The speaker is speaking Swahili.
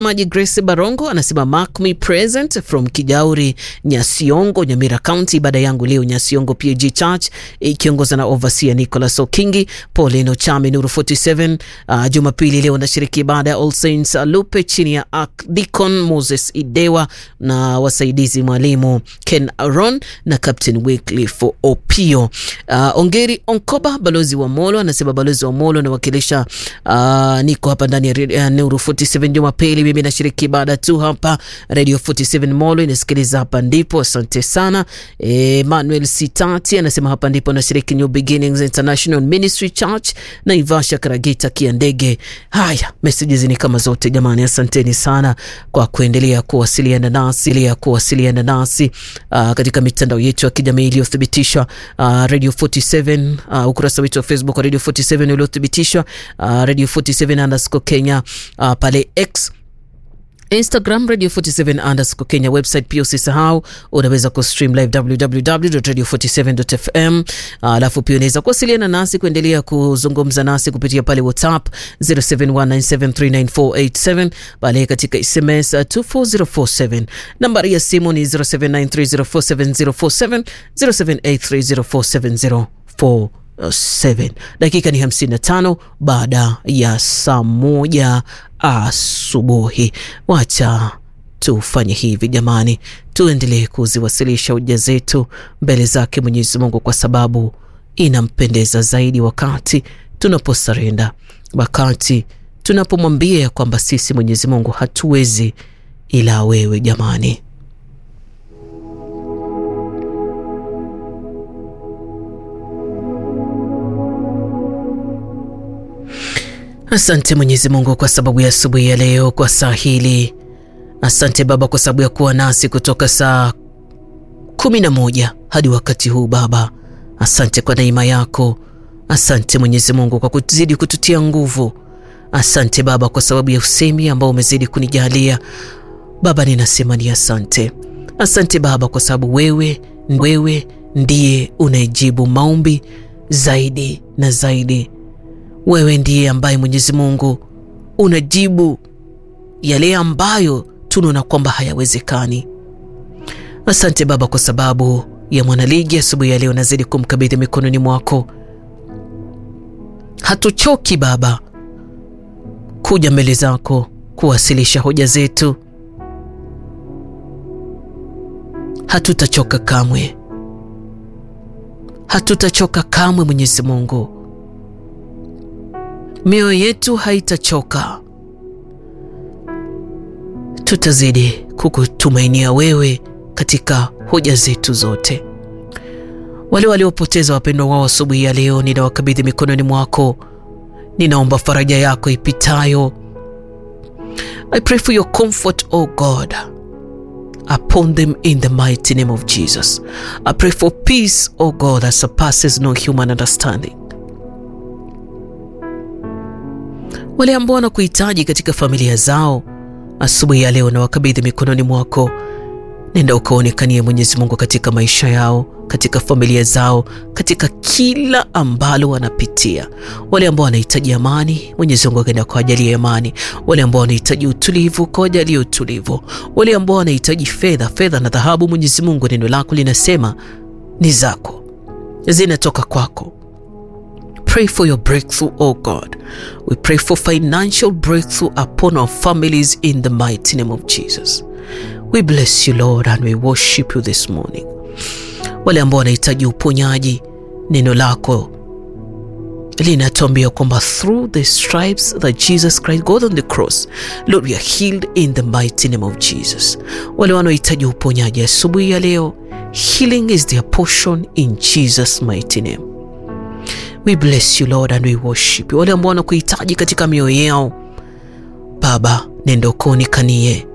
Maji Grace Barongo anasema mark me present from Kijauri Nyasiongo, Nyamira County. Ibada yangu leo Nyasiongo PAG Church ikiongozwa na overseer Nicholas Okingi, Paulino Chami, Nuru 47. Uh, Jumapili leo nashiriki ibada ya All Saints Lupe chini ya Deacon Moses Idewa na wasaidizi mwalimu Ken Aron na Captain Wycliffe Opio. Uh, Ongeri Onkoba, balozi wa Molo anasema balozi wa Molo nawakilisha. Uh, niko hapa ndani ya uh, Nuru 47 Jumapili mimi nashiriki ibada tu hapa Radio 47 Molo inasikiliza hapa ndipo. Asante sana. E, Manuel Sitati anasema hapa ndipo nashiriki New Beginnings International Ministry Church na Ivasha Karagita Kiandege. Haya, messages ni kama zote jamani, asanteni sana kwa kuendelea kuwasiliana nasi ya kuwasiliana nasi uh, katika mitandao yetu ya kijamii iliyothibitishwa uh, Radio 47 uh, ukurasa wetu wa Facebook wa Radio 47 uliothibitishwa uh, Radio 47 underscore Kenya uh, pale X Instagram Radio 47 underscore Kenya, website pia usisahau, unaweza kustream live www.radio47.fm. Alafu uh, pia unaweza kuwasiliana nasi kuendelea kuzungumza nasi kupitia pale WhatsApp 0719739487 pale katika SMS uh, 24047. Nambari ya simu ni 0793047047 0783047047. 7. Dakika ni 55 baada ya saa moja asubuhi. Wacha tufanye hivi jamani, tuendelee kuziwasilisha hoja zetu mbele zake Mwenyezi Mungu, kwa sababu inampendeza zaidi wakati tunaposarenda, wakati tunapomwambia ya kwamba sisi Mwenyezi Mungu hatuwezi ila wewe jamani. Asante Mwenyezi Mungu kwa sababu ya asubuhi ya leo, kwa saa hili. Asante Baba kwa sababu ya kuwa nasi kutoka saa kumi na moja hadi wakati huu Baba. Asante kwa neema yako. Asante Mwenyezi Mungu kwa kuzidi kututia nguvu. Asante Baba kwa sababu ya usemi ambao umezidi kunijalia Baba, ninasema ni asante. Asante Baba kwa sababu wewe, wewe ndiye unayejibu maombi zaidi na zaidi wewe ndiye ambaye Mwenyezi Mungu unajibu yale ambayo tunaona kwamba hayawezekani. Asante Baba kwa sababu ya mwanaligi asubuhi ya leo, nazidi kumkabidhi mikononi mwako. Hatuchoki Baba kuja mbele zako kuwasilisha hoja zetu, hatutachoka kamwe, hatutachoka kamwe Mwenyezi Mungu mioyo yetu haitachoka, tutazidi kukutumainia wewe katika hoja zetu zote. Wale waliopoteza wapendwa wao asubuhi ya leo, ninawakabidhi mikononi mwako. Ninaomba faraja yako ipitayo. I pray for your comfort, O God, upon them in the mighty name of Jesus. I pray for peace, O God, that surpasses no human understanding. Wale ambao wanakuhitaji katika familia zao asubuhi ya leo na wakabidhi mikononi mwako. Nenda ukaonekanie Mwenyezi Mungu katika maisha yao, katika familia zao, katika kila ambalo wanapitia. Wale ambao wanahitaji amani, Mwenyezi Mungu akaenda kuwajalia amani. Wale ambao wanahitaji utulivu, kawajalie utulivu. Wale ambao wanahitaji fedha, fedha na dhahabu, Mwenyezi Mungu, neno lako linasema ni zako, zinatoka kwako. Pray for your breakthrough, oh God. We pray for financial breakthrough upon our families in the mighty name of Jesus. We bless you Lord and we worship you this morning. Wale ambao wanahitaji uponyaji, neno lako linatuambia kwamba through the stripes that Jesus Christ God on the cross, Lord, we are healed in the mighty name of Jesus. Wale wanaohitaji uponyaji asubuhi ya leo, healing is their portion in Jesus mighty name. We bless you Lord and we worship you. Wale ambao wanakuhitaji katika mioyo yao Baba, nenda ukaonekanie